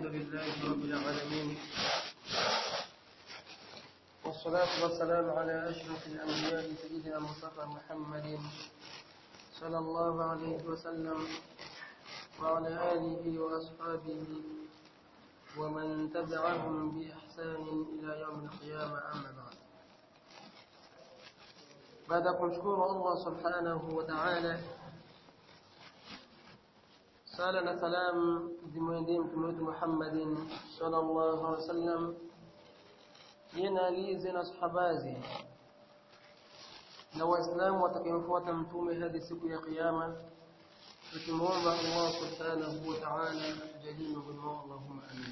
لله رب العالمين والصلاة والسلام على أشرف الأنبياء سيدنا مصطفى محمد صلى الله عليه وسلم وعلى آله وأصحابه ومن تبعهم بإحسان إلى يوم القيامة أما بعد baada ya kumshukuru Allah subhanahu wa ta'ala sala na salam zimwendee mtume wetu Muhammadin sallallahu alaihi wasallam yena alize na sahabazi na waislamu watakayemfuata mtume hadi siku ya kiyama tukimwomba Allah subhanahu wa ta'ala atujalie mwema Allahumma amin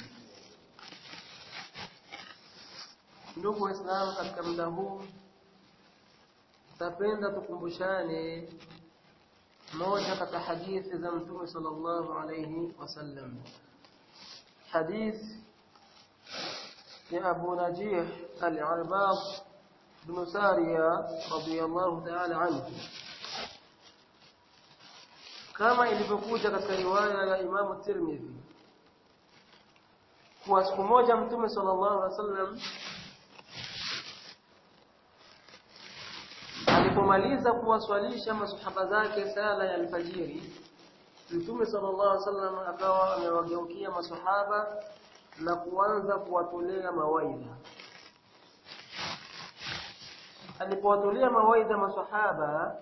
ndugu waislamu katika muda huu tapenda tukumbushane moja katika hadithi za mtume sallallahu alayhi wasallam hadith ya Abu Najih al-Arbab bin Sariya radiyallahu ta'ala anhu kama ilivyokuja katika riwaya ya Imam Tirmidhi kwa siku moja mtume sallallahu alayhi wasallam alipomaliza kuwaswalisha masahaba zake sala ya alfajiri Mtume sallallahu alaihi wasallam akawa amewageukia masahaba na kuanza kuwatolea mawaidha alipowatolea mawaidha masahaba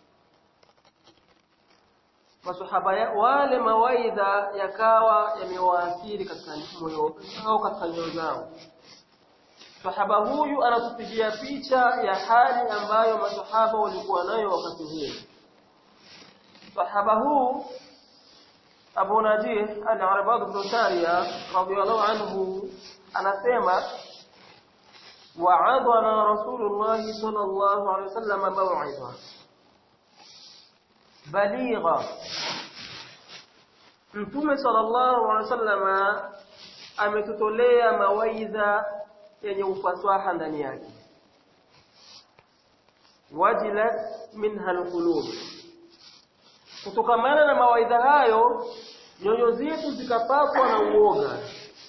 masahaba ya, wale mawaidha yakawa yamewaathiri katika moyo au katika nyoyo zao sahaba huyu anatupigia picha ya hali ambayo masahaba walikuwa nayo wakati huo sahaba huu Abu Najih al-Arbad bin Sariya radiyallahu anhu anasema wa'adana Rasulullah sallallahu alayhi wasallam maw'idha baligha Mtume sallallahu alayhi wasallam ametutolea mawaidha yenye ufasaha ndani yake wajilat minha alqulub kutokamana na mawaidha hayo nyoyo zetu zikapatwa na uoga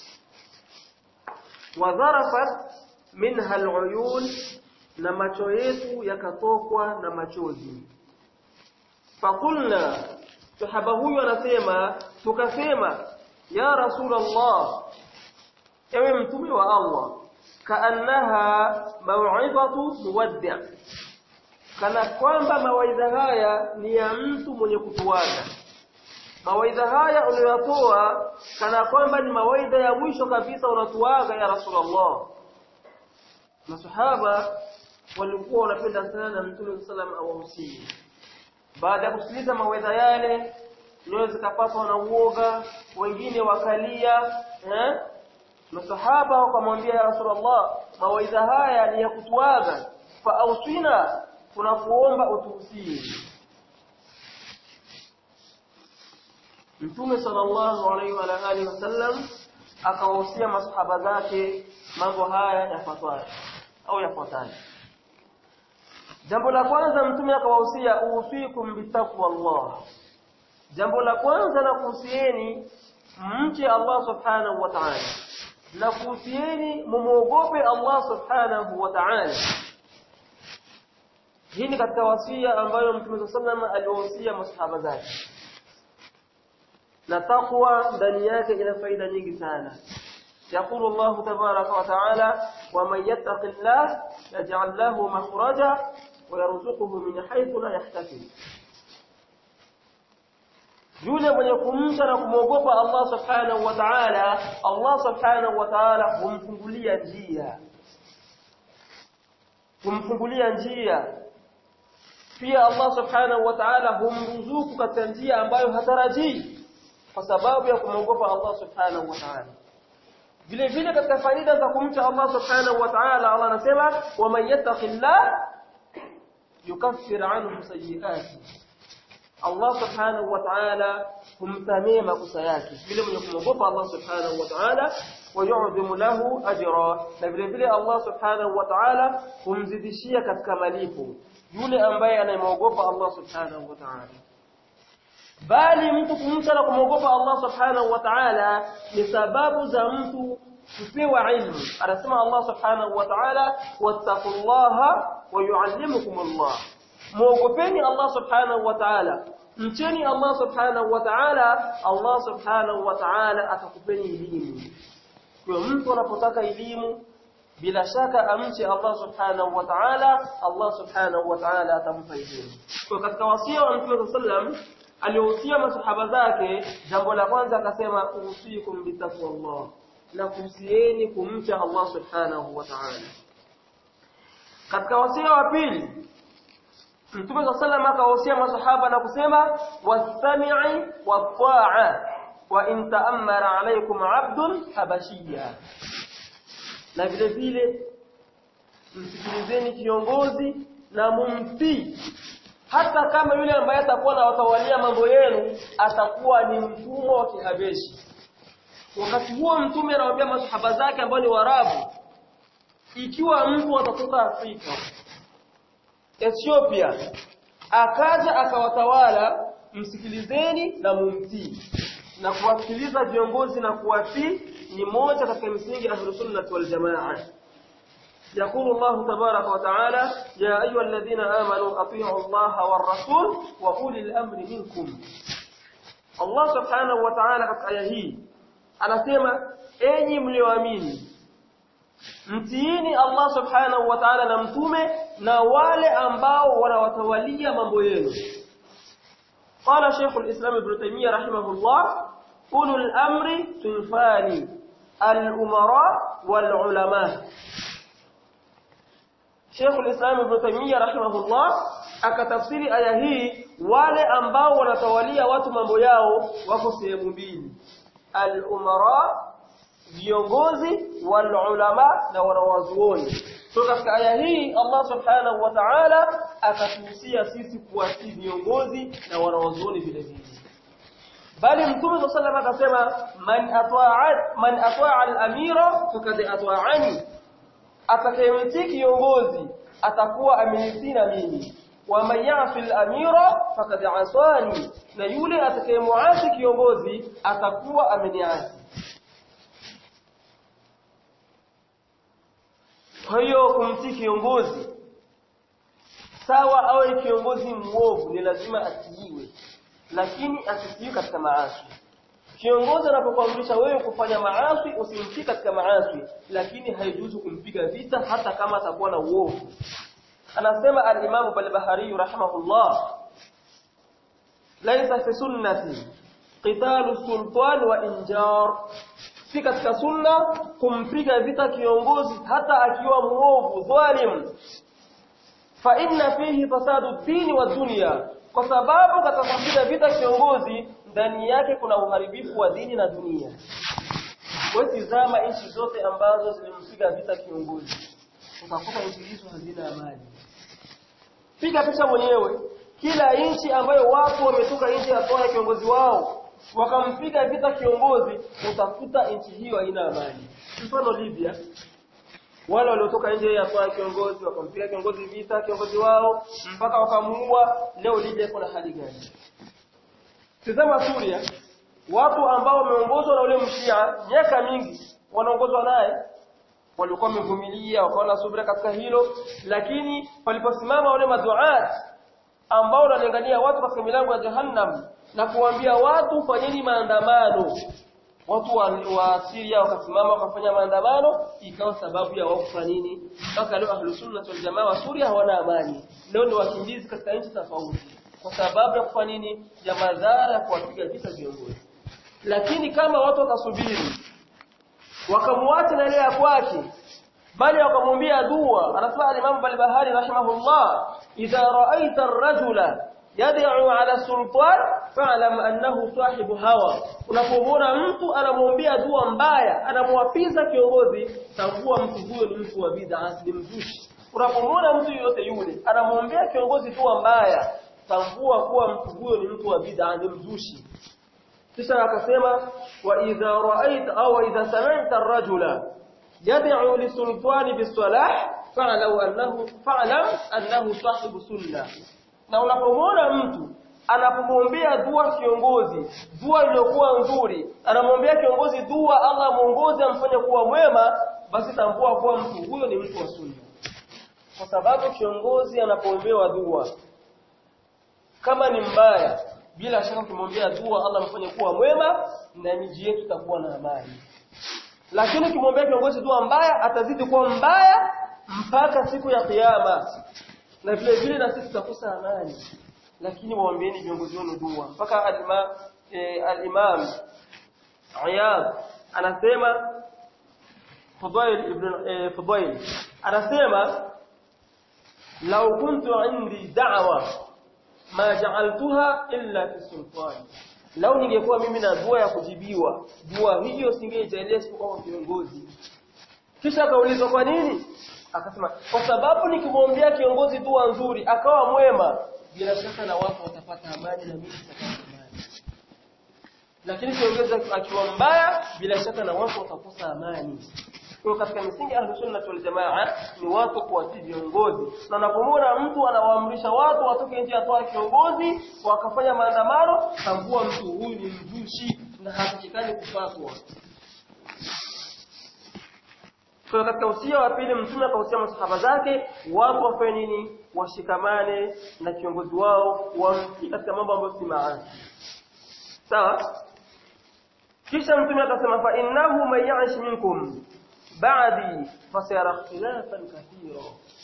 wadharafat minha aluyun na macho yetu yakatokwa na machozi fakulna sahaba huyu anasema tukasema ya rasulullah ewe mtume wa Allah kaannaha mau'izatu muwaddi' kana kwamba mawaidha haya ni ya mtu mwenye kutuaga mawaidha haya uliyotoa kana kwamba ni mawaidha ya mwisho kabisa unatuaga ya rasulullah masahaba walikuwa wanapenda sana mtume sallam awahusie baada ya kusikiliza mawaidha yale nyoyo zikapatwa na uoga wengine wakalia eh masahaba wakamwambia ya rasulullah mawaidha haya ni ya kutuaga fa ausina tunakuomba utuhusie Mtume sallallahu alaihi wa alihi wasallam akawahusia masahaba zake mambo haya yafuatayo au yafuatayo Jambo la kwanza mtume akawahusia usikum bitaqwa Allah Jambo la kwanza na kuhusieni mche Allah subhanahu wa ta'ala na kuhusieni mumuogope Allah subhanahu wa ta'ala hii ni katika wasia ambayo Mtume sallallahu aliwahusia masahaba zake na takwa ndani yake ina faida nyingi sana يقول الله تبارك وتعالى ومن يتق الله يجعل له مخرجا ويرزقه من حيث لا يحتسب yule mwenye kumcha na kumwogopa Allah subhanahu wa ta'ala Allah subhanahu wa ta'ala humfungulia njia humfungulia njia pia Allah subhanahu wa ta'ala humruzuku katika njia ambayo hatarajii kwa sababu ya kumwogopa Allah subhanahu wa ta'ala vile vile katika faida za kumcha Allah subhanahu wa ta'ala Allah anasema wa man yattaqillah yukaffir anhu sayyi'ati Allah subhanahu wa ta'ala humtamia makosa yake vile mwenye kumwogopa Allah subhanahu wa ta'ala wayu'dhimu lahu ajra na vile vile Allah subhanahu wa ta'ala humzidishia katika malipo yule ambaye anayemwogopa Allah subhanahu wa ta'ala bali mtu kumcha na kumwogopa Allah subhanahu wa ta'ala ni sababu za mtu kupewa ilmu anasema Allah subhanahu wa ta'ala wattaqullaha wa yuallimukumullah muogopeni Allah subhanahu wa ta'ala mcheni Allah subhanahu wa ta'ala Allah subhanahu wa ta'ala atakupeni elimu kwa mtu anapotaka elimu bila shaka amche Allah subhanahu wa ta'ala Allah subhanahu wa ta'ala atampa elimu kwa katika wasia wa Mtume sallam aliyohusia masahaba zake jambo la kwanza akasema usikum bitaqwallah na kuhusieni kumcha Allah subhanahu wa ta'ala katika wasia wa pili Mtume صلى الله عليه akawahusia masahaba na kusema wasami'i wat-ta'a wa in ta'ammara alaykum 'abdun habashiyya na vile vile msikilizeni kiongozi na mumtii hata kama yule ambaye atakuwa na watawalia mambo yenu atakuwa ni mtumwa wa kihabeshi wakati huo mtume anawaambia masahaba zake ambao ni warabu ikiwa mtu atatoka Afrika Ethiopia akaja akawatawala msikilizeni na mumtii na kuwasikiliza viongozi na kuwatii ni moja katika misingi ya Ahlus wal Jamaa يقول الله تبارك وتعالى يا أيها الذين آمنوا أطيعوا الله والرسول وأولي الأمر منكم الله سبحانه وتعالى katika aya hii anasema enyi mlioamini mtiini Allah subhanahu wa ta'ala na mtume na wale ambao wanawatawalia mambo yenu قال شيخ الإسلام ابن تيمية رحمه الله أولو الأمر صنفان الأمراء والعلماء شيخ الإسلام ابن تيمية رحمه الله akatafsiri aya hii wale ambao wanatawalia watu mambo yao wako sehemu mbili al-umara viongozi wal ulama na wanawazuoni so katika aya hii Allah subhanahu wa ta'ala akatuhusia sisi kuwatii viongozi na wanawazuoni vile vile bali mtume صلى الله عليه akasema man ata'a man ata'a al-amira faqad ata'ani atakayemtii kiongozi atakuwa amenitii na mimi wa man ya'fi al-amira faqad asani na yule atakayemuasi kiongozi atakuwa ameniasi Kwa hiyo kumtii kiongozi sawa awe kiongozi mwovu ni lazima atiiwe lakini asitiiwe katika maasi. Kiongozi anapokuamrisha wewe kufanya maasi usimtii katika maasi lakini haijuzu kumpiga vita hata kama atakuwa na uovu. Anasema al-Imam Al-Bahari rahimahullah laisa fi sunnati qitalu sultan wa injar si katika sunna kumpiga vita kiongozi hata akiwa muovu dhalim fa inna fihi fasadu dini wa dunya kwa sababu katika kumpiga vita kiongozi ndani yake kuna uharibifu wa dini na dunia wewe zama nchi zote ambazo zilimpiga vita kiongozi utakuta nchi hizo hazina amani piga picha mwenyewe kila nchi ambayo watu wametoka nje ya toa kiongozi wao wakampiga vita kiongozi utakuta nchi hiyo haina amani mfano Libya wale waliotoka nje ya kwa kiongozi wakampiga kiongozi vita kiongozi wao mpaka wakamuua leo Libya iko na hali gani tazama Suria watu ambao wameongozwa na ule mshia miaka mingi wanaongozwa naye walikuwa wamevumilia wakawa na subira katika hilo lakini waliposimama wale maduat ambao wanalingania watu katika milango ya jahannam na kuambia watu fanyeni maandamano watu wa, wa Syria wakasimama wakafanya maandamano ikawa sababu ya wao kufanya nini mpaka leo ahlus sunna wal jamaa wa Suria hawana amani leo ni wakimbizi katika nchi tofauti kwa sababu ya kufanya nini ya madhara ya kuwapiga vita viongozi lakini kama watu watasubiri wakamwacha na ile ya kwake bali wakamwambia dua anasema al-Imam al-Bahari rahimahullah idha ra'aita ar-rajula yad'u 'ala sultan fa'lam annahu sahibu hawa unapomwona mtu anamwombea dua mbaya anamwapiza kiongozi tambua mtu huyo ni mtu wa bid'a ni mzushi unapomwona mtu yote yule anamwombea kiongozi dua mbaya tambua kuwa mtu huyo ni mtu wa bid'a ni mzushi kisha akasema wa idha ra'aita au idha sami'ta ar-rajula yad'u lisultani bisalah fa'lam annahu fa'lam annahu sahibu sunnah na unapomwona mtu anapomwombea dua kiongozi dua iliyokuwa nzuri anamwombea kiongozi dua Allah muongoze amfanye kuwa mwema basi tambua kuwa mtu huyo ni mtu wa sunna kwa sababu kiongozi anapoombewa dua kama ni mbaya bila shaka ukimwombea dua Allah amfanye kuwa mwema na miji yetu itakuwa na amani lakini ukimwombea kiongozi dua mbaya atazidi kuwa mbaya mpaka siku ya kiyama na vile vile na sisi tutakosa amani lakini waombeeni viongozi wenu dua mpaka al-imam e, al-imam Iyad anasema Fudail ibn e, Fudail anasema law kuntu indi da'wa ma ja'altuha illa fi sultan lau ningekuwa mimi na dua ya kujibiwa dua hiyo singeijalia isipokuwa kwa viongozi kisha akaulizwa kwa nini akasema kwa sababu nikimwombea kiongozi dua nzuri akawa mwema bila shaka na watu watapata amani na mimi nitapata amani lakini kiongozi akiwa mbaya bila shaka na watu watakosa amani kwa katika misingi ya sunna wal jamaa ni watu kuwatii viongozi na unapomwona mtu anawaamrisha watu watoke nje ya toa kiongozi wakafanya maandamano tambua mtu huyu ni mzushi na hatakikani kufatwa kwa katika usia wa pili mtume akahusia masahaba zake watu wafanye nini washikamane na kiongozi wao wamtii katika mambo ambayo si maasi sawa kisha mtume akasema fa innahu man ya'ish minkum ba'di fasayara ikhtilafan kathira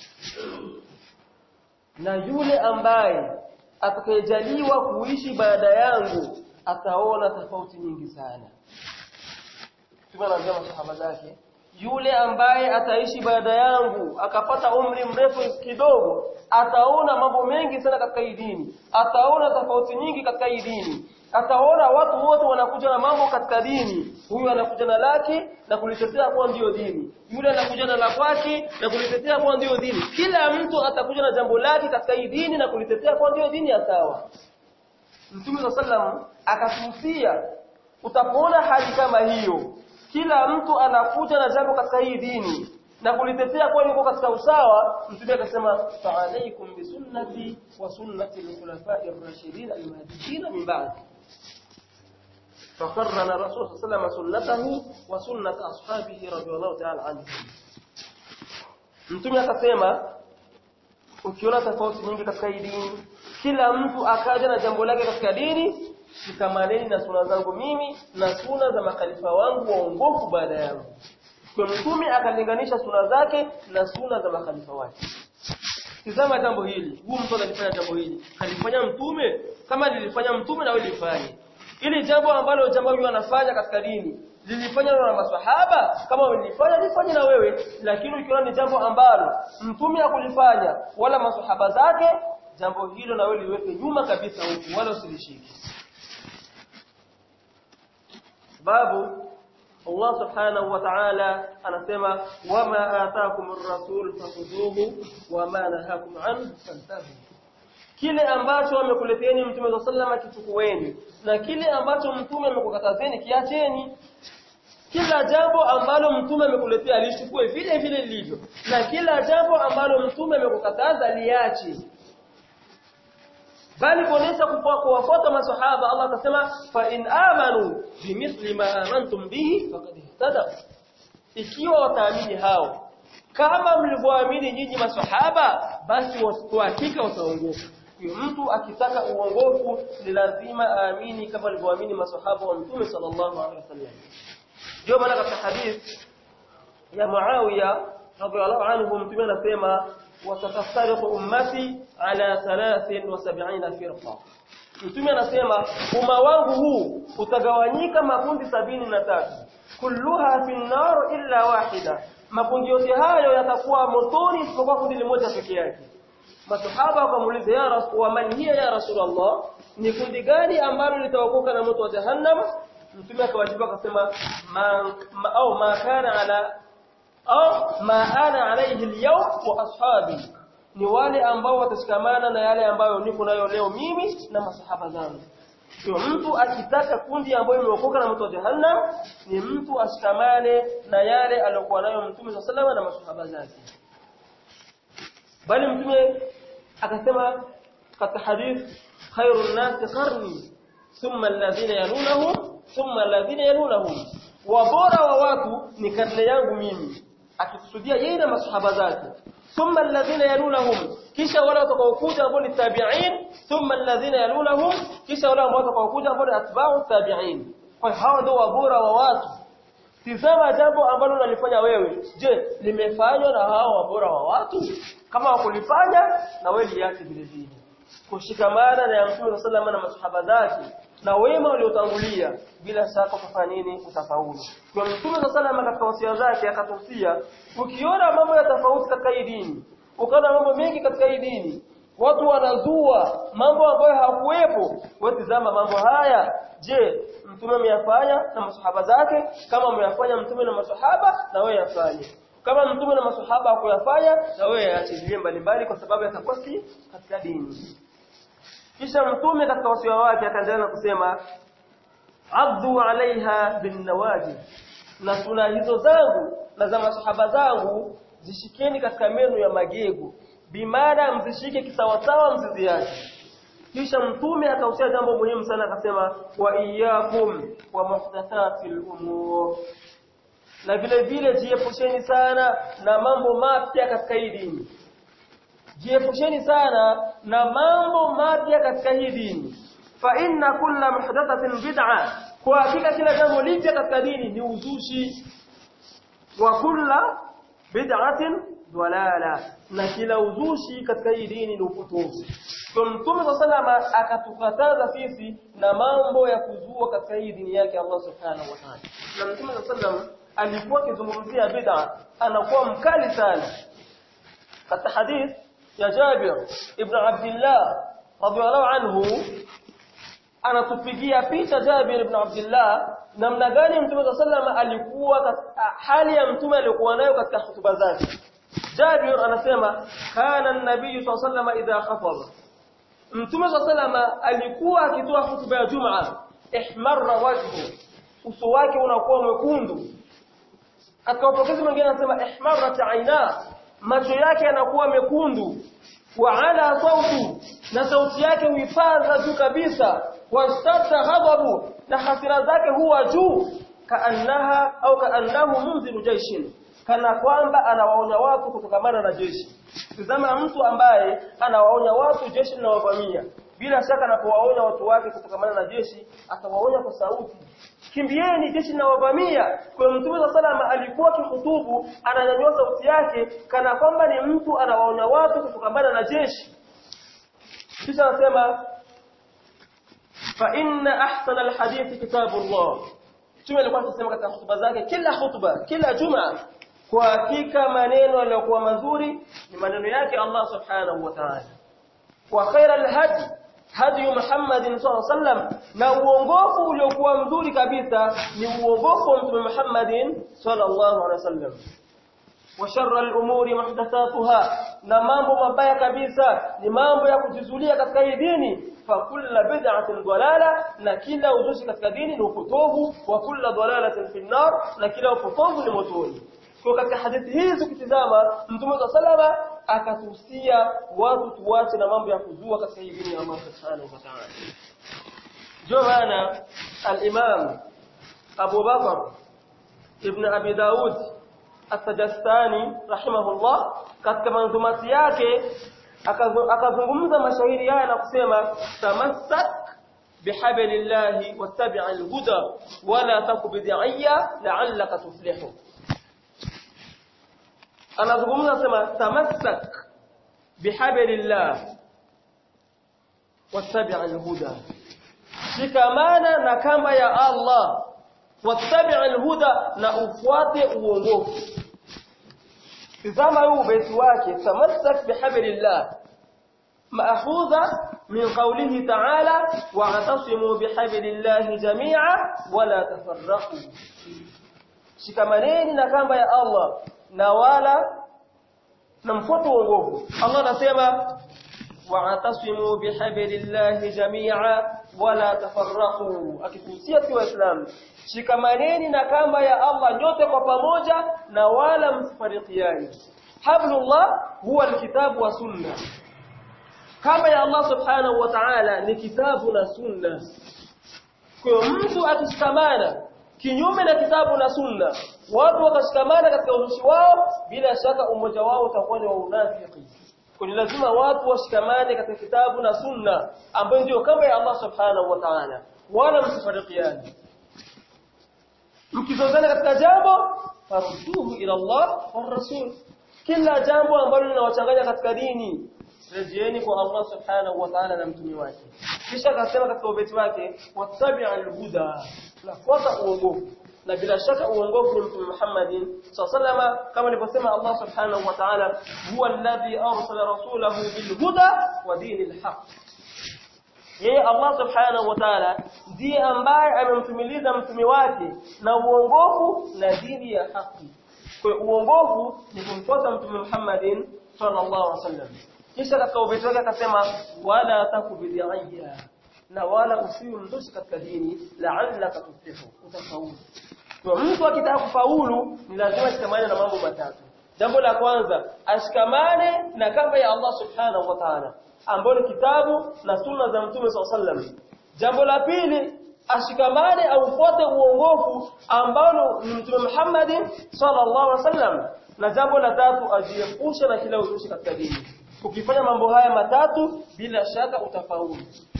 na yule ambaye atakayejaliwa kuishi baada yangu ataona tofauti nyingi sana mtume anaambia masahaba zake yule ambaye ataishi baada yangu akapata umri mrefu kidogo ataona mambo mengi sana katika hii dini ataona tofauti nyingi katika hii dini ataona watu wote wanakuja na mambo katika dini huyu anakuja na laki na kulitetea kuwa ndiyo dini yule anakuja na la kwake na kulitetea kuwa ndiyo dini kila mtu atakuja na jambo lake katika hii dini na kulitetea kuwa ndiyo dini ya sawa Mtume sallam akatuhusia utapoona hali kama hiyo kila mtu anakuja na jambo katika hii dini na kulitetea kwa yuko katika usawa mtume akasema fa alaykum bi sunnati wa sunnati al-khulafa'i ar-rashidin al-mahdiyyin min ba'di فقرن الرسول صلى الله عليه وسلم سنته وسنة أصحابه رضي الله تعالى عنهم mtume akasema ukiona tofauti nyingi katika hii dini kila mtu akaja na jambo lake katika dini shikamaneni na suna zangu mimi na suna za makhalifa wangu waongofu baada yangu kwa mtume akalinganisha suna zake na suna za makhalifa wake tizama jambo hili huyu mtu alifanya jambo hili alifanya mtume kama lilifanya mtume na wewe lifanye ili jambo ambalo jambo hilo anafanya katika dini lilifanywa na maswahaba kama ulifanya lifanye na wewe lakini ukiona ni jambo ambalo mtume hakulifanya wala maswahaba zake jambo hilo na wewe liweke nyuma kabisa huku wala usilishike sababu Allah subhanahu wa ta'ala anasema wama ataakum ar-rasul fakhuduhu wama nahakum anhu fantahu kile ambacho amekuleteni mtume sallallahu kichukueni na kile ambacho mtume amekukatazeni kiacheni kila jambo ambalo mtume amekuletea lichukue vile vile lilivyo na kila jambo ambalo mtume amekukataza liache bali kuonesha kuwafuata maswahaba Allah akasema fa in amanu bimithli ma amantum bihi faqad ihtadaw ikiwa wataamini hao kama mlivyoamini nyinyi maswahaba basi kwa hakika wataongoka mtu akitaka uongofu ni lazima aamini kama alivyoamini maswahaba wa mtume sallallahu alaihi wasallam ndio maana katika hadith ya Muawiya radhiallahu anhu mtume anasema watatafariqu ummati ala 73 firqa mtume anasema umma wangu huu utagawanyika makundi sabini na tatu kulluha fi nar illa wahida makundi yote hayo yatakuwa motoni isipokuwa kundi limoja peke yake masahaba wakamuuliza ya rasul wa man hiya ya rasulullah ni kundi gani ambalo litaokoka na moto wa jahannam mtume akawajibu akasema ma, ma au ma kana ala au ma ana alayhi al-yawm wa ashabi ni wale ambao watashikamana na yale ambayo niko nayo leo mimi na masahaba zangu Kwa mtu akitaka kundi ambayo imeokoka na moto wa jahannam ni mtu ashikamane na yale aliyokuwa nayo mtume sallallahu na masahaba zake bali mtume akasema katika hadith khairun nasi qarni thumma alladhina yalunahum thumma alladhina yalunahum wa bora wa watu ni karne yangu mimi akikusudia yeye na masahaba zake thumma alladhina yalunahum kisha wale watakaokuja ambao ni tabi'in thumma alladhina yalunahum kisha wale ambao watakaokuja ambao ni atba'u tabi'in kwa hawa ndio wabora wa watu tizama jambo ambalo unalifanya wewe je limefanywa na hao wabora wa watu kama wakulifanya na wewe liache vile vile kushikamana na Mtume sallallahu na masahaba zake na wema waliotangulia bila shaka kufanya nini utafaulu kwa Mtume sallallahu katika wasia zake akatusia ukiona mambo ya tofauti katika hii dini ukaona mambo mengi katika hii dini watu wanazua mambo ambayo hakuwepo wewe tizama mambo haya je mtume ameyafanya na masahaba zake kama ameyafanya mtume na masahaba na wewe yafanye kama mtume na masahaba hakuyafanya na wewe yaachilie mbalimbali kwa sababu yatakuwa si katika dini kisha mtume katika wasia wake akaendelea na kusema abdu alaiha bin nawajib na suna hizo zangu na za masahaba zangu zishikeni katika meno ya magego bimaana mzishike kisawasawa msiziache kisha mtume akahusia jambo muhimu sana akasema wa iyyakum wa muhdathatil umur na vile vile jiepusheni sana na mambo mapya katika hii dini jiepusheni sana na mambo mapya katika hii dini fa inna kulla muhdathatin bid'a kwa hakika kila jambo lipya katika dini ni uzushi wa kulla bid'atin dalala na kila uzushi katika hii dini ni upotovu kwa mtume sallallahu akatukataza sisi na mambo ya kuzua katika hii dini yake Allah subhanahu wa ta'ala na mtume sallallahu alikuwa akizungumzia bid'a anakuwa mkali sana katika hadith ya Jabir ibn Abdullah radhiallahu anhu anatupigia picha Jabir ibn Abdullah namna gani mtume sallallahu alikuwa hali ya mtume alikuwa nayo katika hutuba zake Jabir anasema kana an-nabiy sallallahu alayhi idha khataba Mtume sallallahu alikuwa akitoa hutuba ya Jumaa ihmarra wajhu uso wake unakuwa mwekundu katika upokezi mwingine anasema ihmarrat aina macho yake yanakuwa mekundu wa ala sautu na sauti yake huipaza juu kabisa wastata ghadabu na hasira zake huwa juu kaannaha au kaannahu munziru jaishin kana kwamba anawaonya watu kutokamana na jeshi tazama mtu ambaye anawaonya watu jeshi linawavamia bila shaka anapowaonya watu wake kutokamana na jeshi atawaonya kwa sauti kimbieni jeshi linawavamia kwa mtume wa salama alikuwa kihutubu ananyanyua sauti yake kana kwamba ni mtu anawaonya watu kutokamana na jeshi kisha anasema fa inna ahsana alhadith kitabullah Mtume alikuwa akisema katika hutuba zake kila hutuba kila juma kwa hakika maneno yaliyokuwa mazuri ni maneno yake Allah subhanahu wa ta'ala wa khairal hadi hadi Muhammadin sallallahu alaihi wasallam na uongofu uliokuwa mzuri kabisa ni uongofu wa Mtume Muhammadin sallallahu alaihi wasallam wa sharra al-umuri muhdathatuha na mambo mabaya kabisa ni mambo ya kujizulia katika hii dini fa kullu bid'atin dalala na kila uzushi katika dini ni upotovu wa kullu dalalatin fi nar na kila upotovu ni motoni kwa katika hadithi hizi ukitizama mtume wa salama akatuhusia watu tuache na mambo ya kuzua katika hii dini ya Allah subhanahu wa ta'ala ndio maana al-Imam Abu Bakar ibn Abi Daud As-Sajastani rahimahullah katika manzumati yake akazungumza mashairi haya na kusema tamassak bihablillahi wattabi' al-huda wala taku bid'iyya la'allaka tuflihu anazungumza sema tamassak bihablillah wattabi' al-huda shikamana na kamba ya Allah wattabi' al-huda na ufuate uongofu tazama huu beti wake tamassak bihablillah مأخوذة من قوله تعالى واعتصموا بحبل الله جميعا ولا تفرقوا shikamaneni na kamba ya Allah na wala na mfuate uongofu Allah anasema wa'tasimu bihablillahi jami'a wala tafarraqu akituhusia kwa Waislamu shikamaneni na kamba ya Allah nyote kwa pamoja na wala msifarikiani hablullah huwa alkitabu wa sunna kama ya Allah subhanahu wa ta'ala ni kitabu na sunna kwa mtu akishikamana kinyume na kitabu na sunna watu wakashikamana katika uzushi wao bila shaka umoja wao utakuwa ni wa unafiki kwa lazima watu washikamane katika kitabu na sunna ambayo ndio kama ya Allah subhanahu wa ta'ala wala msifarikiane mkizozana katika jambo farudduhu ila Allah wa rasul kila jambo ambalo linawachanganya katika dini rejeeni kwa Allah subhanahu wa ta'ala na mtume wake kisha akasema katika ubeti wake wattabi'al huda nafuata uongofu na bila shaka uongofu ni mtume Muhammadin sallama kama nilivyosema Allah subhanahu wa ta'ala huwa alladhi arsala rasulahu bil huda wa dinil haqq yeye Allah subhanahu wa ta'ala ndiye ambaye amemtumiliza mtume wake na uongofu na dini ya haki kwa uongofu ni kumfuata mtume Muhammadin sallallahu alaihi wasallam kisha katika ubeti wake akasema wala takubidiyya na wala usiwe mzushi katika dini la'allaka tuflihu utafaulu kwa mtu akitaka kufaulu ni lazima shikamane na mambo matatu jambo la kwanza ashikamane na kamba ya Allah subhanahu wa ta'ala ambayo ni kitabu na sunna za mtume sallallahu jambo la pili ashikamane au fuate uongofu ambao ni mtume Muhammad sallallahu alaihi wasallam na jambo la tatu ajiepushe na kila uzushi katika dini ukifanya mambo haya matatu bila shaka utafaulu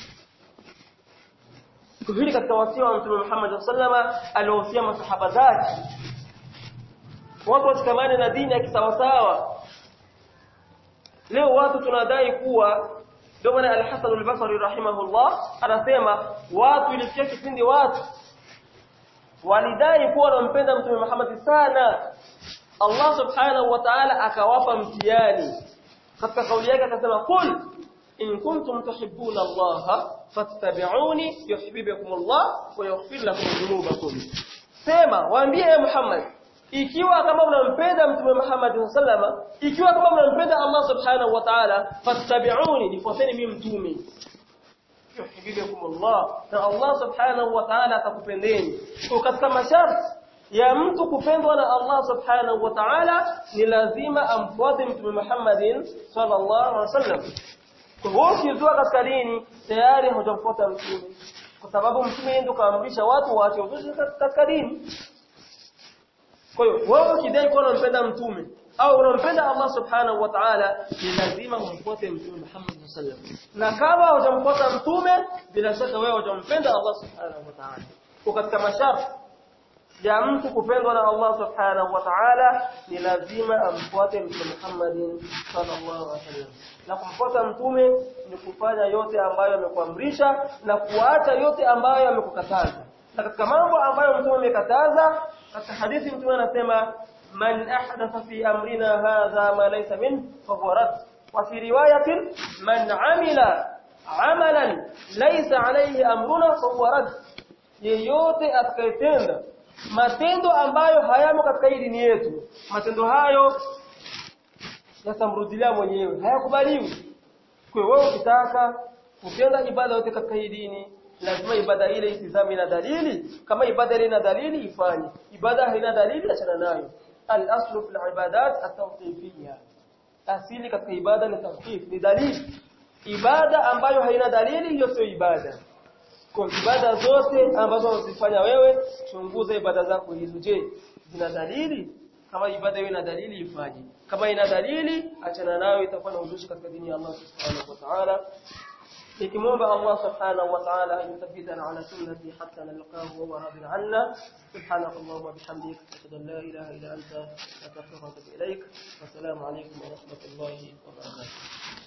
hili katika wasia wa mtume Muhammad sallama aliwahusia masahaba zake watu washikamane na dini ya kisawasawa leo watu tunadai kuwa ndio maana al-Hasan al-Basri rahimahullah anasema watu ilifikia kipindi watu walidai kuwa wanampenda mtume Muhammad sana Allah subhanahu wa ta'ala akawapa mtihani katika kauli yake akasema kul in kuntum tuhibbuna Allah fattabi'uni yuhibbukum Allah wa yaghfir lakum dhunubakum sema waambie e Muhammad ikiwa kama unampenda mtume Muhammad sallama ikiwa kama unampenda Allah subhanahu wa ta'ala fattabi'uni nifuateni mimi mtume yuhibbukum Allah na Allah subhanahu wa ta'ala atakupendeni kwa katika masharti ya mtu kupendwa na Allah subhanahu wa ta'ala ni lazima amfuate mtume Muhammadin sallallahu alaihi wasallam kwa hiyo ukizua katika dini tayari hujamfuata mtume kwa sababu mtume ndio kaamrisha watu waache uzushi katika dini kwa hiyo wewe ukidai kuwa unampenda mtume au unampenda Allah subhanahu wa ta'ala ni lazima umfuate mtume Muhammad sallallahu alaihi wasallam na kama hujamfuata mtume bila shaka wewe hujampenda Allah subhanahu wa ta'ala kwa katika masharti ya mtu kupendwa na Allah subhanahu wa ta'ala ni lazima amfuate mtume Muhammadin sallallahu alaihi wasallam na kumfuata mtume ni kufanya yote ambayo amekuamrisha na kuacha yote ambayo amekukataza na katika mambo ambayo mtume amekataza katika hadithi mtume anasema man ahdatha fi amrina hadha ma laysa min fa huwa rad wa fi riwayatin man amila amalan laysa alayhi amruna fa huwa rad yeyote atakayetenda matendo ambayo hayamo katika hii dini yetu matendo hayo yatamrudilia mwenyewe hayakubaliwi kwa wewe ukitaka kutenda ibada yote katika hii dini lazima ibada ile itizame na dalili kama ibada ile ina dalili ifanye ibada haina dalili achana nayo al-aslu fil ibadat at-tawqifiyya asili katika ibada ni tawqif ni dalili ibada ambayo haina dalili hiyo sio ibada kwa ibada zote ambazo unazifanya wewe chunguza ibada zako hizo je zina dalili kama ibada hiyo ina dalili ifanye kama ina dalili achana nayo itakuwa na uzushi katika dini ya Allah subhanahu wa ta'ala nikimwomba Allah subhanahu wa ta'ala ayuthabbitana ala sunnati hatta nalqahu wa huwa radin anna subhanaka allahumma bihamdika ashhadu an la ilaha illa anta astaghfiruka wa atubu ilaik wa assalamu alaykum wa rahmatullahi wa barakatuh